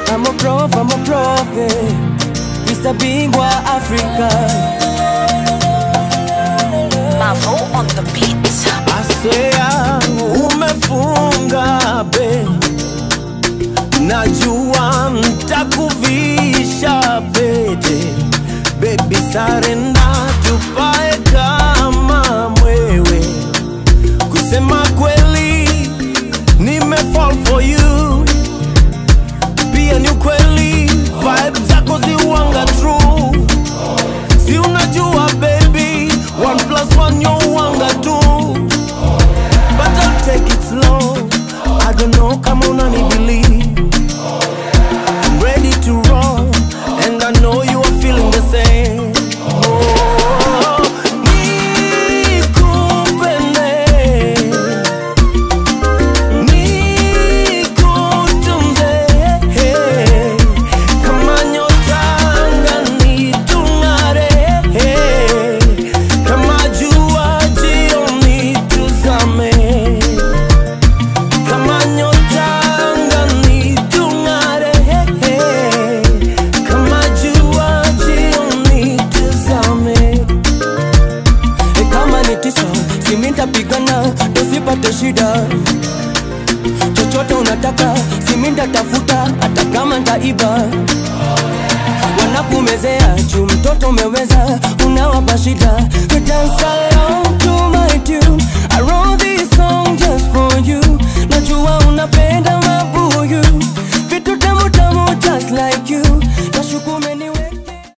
I'm a prof, I'm a prophet Mr. Bingwa Africa Mavo on the beat. Asea umefunga be, najua ntakuvisha pete, baby sarenda tupae kama mwewe. Kusema kweli nime fall for you, pia ni ukweli vibe zako ziwanga true si unajua baby one plus one yo wanga tu but I'll take it slow I don't know kama unani believe I'm ready to roll and I know you are feeling the same oh, nikupende nikutunze kama nyota angani tung'are kama jua jioni tuzame kama nyota angani tung'are kama jua jioni tuzame E kama ni tisa simi ntapigana tusipate shida chochote unataka simi ntatafuta hata kama ntaiba wanakumezea juu mtoto umeweza unawapa shida Dance alone